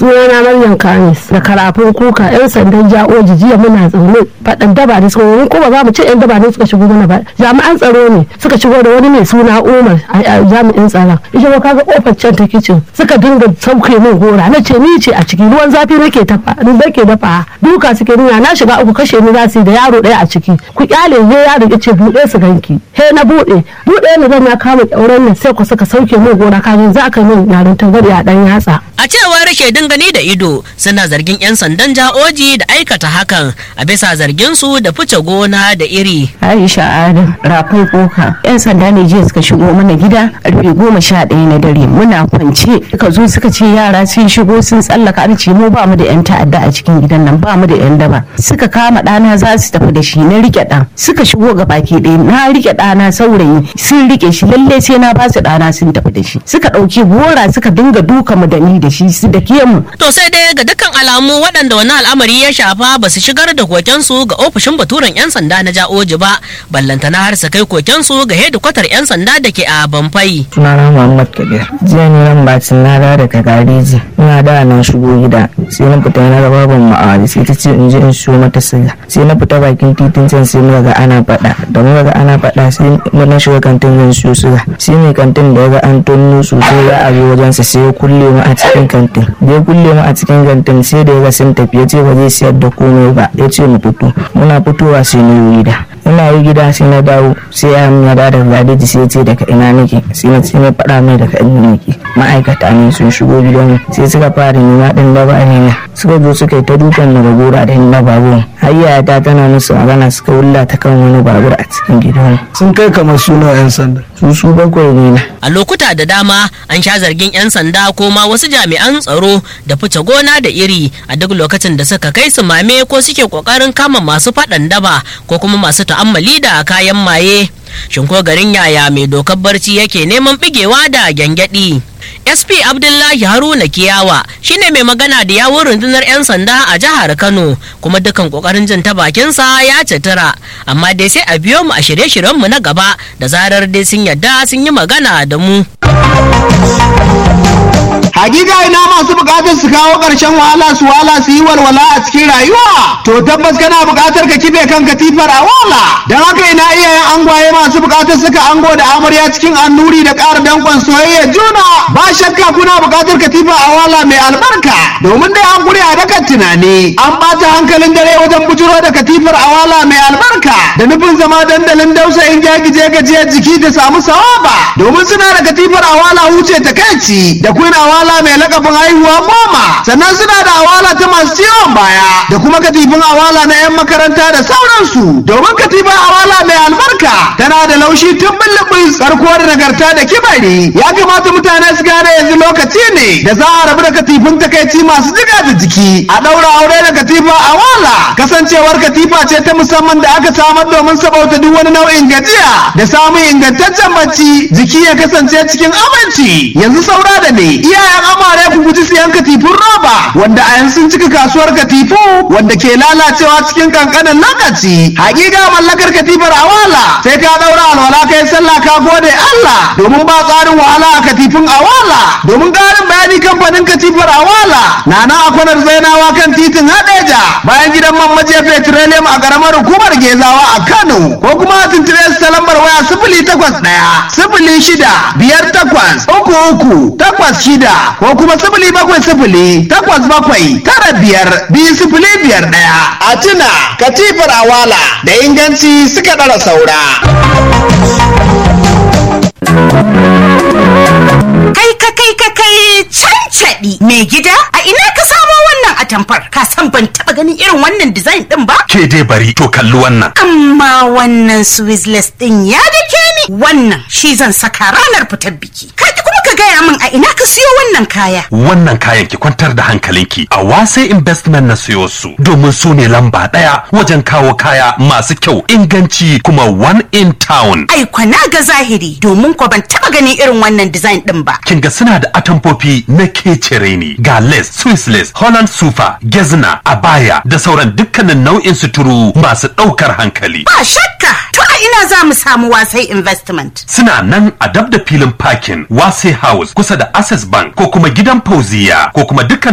sunana Maryam Kamis da karafin kuka yan sandan ja'oji jiya muna zaune faɗan daba ne suka ko ba za mu ce yan daba ne suka shigo mana ba jami'an tsaro ne suka shigo da wani mai suna Umar a jami'in tsaron ita ba kaga kofar can ta kicin suka dinga sauke min gora na ce ni ce a ciki ruwan zafi nake tafa nake dafa duka suke nuna na shiga uku kashe ni za su da yaro ɗaya a ciki ku kyale je yaro ya ce buɗe su ganki he na buɗe buɗe ni zan na kama ƙyauren nan sai ku suka sauke min gora kajin za ka min yaron tagari a ɗan yatsa A cewar shaidun gani da ido suna zargin 'yan sandan ja'oji da aikata hakan a bisa zargin su da fice gona da iri. Aisha Adam rafai koka yan sanda ne jiya suka shigo mana gida karfe goma sha ɗaya na dare muna kwance suka zo suka ce yara sun shigo sun tsallaka an ce mu ba mu da yan ta'adda a cikin gidan nan ba mu da yan daba suka kama ɗana za su tafi da shi na rike ɗan suka shigo ga baki ɗaya na rike ɗana saurayi sun rike shi lalle sai na ba su ɗana sun tafi da shi suka ɗauki gora suka dinga duka mu da ni da shi su da ke mu To sai dai ga dukkan alamu waɗanda wani al'amari ya shafa ba su shigar da kokensu ga ofishin baturen 'yan sanda na ja'oji ba ballantana har su kai kokensu ga hedikwatar 'yan sanda da ke a Bamfai. sunana Muhammad Kabir. Jiya ne nan bacin na dawo daga gareji. Ina da na shigo gida. Sai na fita na raba ban ma'aji sai ta ce in je in siyo mata siga. Sai na fita bakin titin can sai muka ga ana faɗa. Da muka ga ana faɗa sai na shiga kantin zan siyo siga. Sai mai kantin da ya ga an tonno sosai za a zo wajensa sai ya kulle mu a cikin kantin. Da ya kulle mu a cikin kantin sai da ya ga sun tafi ya ce ba zai siyar da komai ba. Ya ce mu fito. Muna fitowa sai na yi gida. ina yi gida sai na dawo sai ya ya da daga gadeji sai ya ce daga ina nake sai na sai na faɗa mai daga ina nake ma'aikata ne sun shigo gidan sai suka fara nema ɗin da ba ne suka zo suka yi ta dukan daga gora da inda babur har ta tana musu magana suka wulla ta kan wani babur a cikin gidan sun kai kamar suna 'yan sanda su su bakwai ne na A lokuta da dama an sha zargin 'yan sanda ko ma wasu jami'an tsaro da fice gona da iri a duk lokacin da suka kai su mame ko suke kokarin kama masu faɗan daba ko kuma masu ta'ammali da kayan maye. Shin ko garin yaya mai dokar barci yake neman bigewa da gyangyaɗi? SP Abdullahi Haruna Kiyawa shine mai magana da yawun rundunar 'yan sanda a jihar Kano kuma dukan kokarin jin ta bakinsa ya citira amma dai sai a biyo mu a shirye-shiryenmu na gaba da zarar dai sun yadda sun yi magana da mu. Hakika ina masu bukatar su kawo ƙarshen wahala su wahala su yi walwala a cikin rayuwa. To tabbas kana bukatar ka kife kan katifar a wala. Don haka ina iyayen angwaye masu bukatar suka ango da amarya cikin annuri da ƙara dankon soyayya juna. Ba shakka kuna bukatar katifar a wala mai albarka. Domin dai an kure a dakan tunani. An ɓata hankalin dare wajen bujuro da katifar a wala mai albarka. Da nufin zama dandalin dausayin jagije gajiyar jiki da samu sawaba. Domin suna da katifar a wala huce ta kai da queen awala mai lakabin haihuwa goma sannan suna da awala ta masu ciwon baya da kuma katifin awala na 'yan makaranta da sauransu domin katifin awala mai albarka tana da laushi tun bullubus karko da nagarta da kibari ya kamata mutane su gane yanzu lokaci ne da za a rabu da katifin takaici masu jiga da jiki a ɗaura aure da katifa awala kasancewar katifa ce ta musamman da aka samar domin sabauta duk wani nau'in gajiya da samun ingantaccen bacci jiki ya kasance cikin aminci yanzu saura da ne iyayen amare ku guji siyan katifun roba wanda a yanzu sun cika kasuwar katifu wanda ke lalacewa cikin kankanin lokaci hakika mallakar katifar awala sai ka daura alwala kai sallah ka gode Allah domin ba tsarin wahala a katifin awala domin karin bayani kamfanin katifar awala na nan a kwanar zainawa kan titin hadeja bayan gidan man maje petroleum a karamar hukumar gezawa a Kano ko kuma a tuntube su ta lambar waya sifili takwas ɗaya sifili shida biyar takwas uku uku takwas shida ko kuma sifili bakwai sifili takwas bakwai tara biyar biyu sifili biyar ɗaya a tuna katifar awala da inganci suka ɗara saura. Kai ka kai ka kai cancaɗi mai gida a ina ka samo wannan atamfar ka san ban taɓa ganin irin wannan design ɗin ba? Ke dai bari to kalli wannan. Amma wannan Swizzless ɗin ya dake ni wannan shi zan saka ranar fitar biki. Ka ki kuma ka gaya min a ina ka siyo wannan kaya. Wannan kayan ki kwantar da hankalinki a wasai investment na siyo su domin su ne lamba ɗaya wajen kawo kaya masu kyau inganci kuma one in town. Ai kwana ga zahiri domin ko ban taɓa ganin irin wannan design ɗin ba. Kin ga suna da atamfofi na kecere ne ga lace, Swiss lace, Holland sufa, gezna, abaya da sauran dukkanin nau'in suturu masu ɗaukar hankali. Ba shakka to a ina za mu samu wasai investment. Suna nan a dab da filin parking Wase House kusa da Access Bank ko kuma gidan Fauziya ko kuma dukkan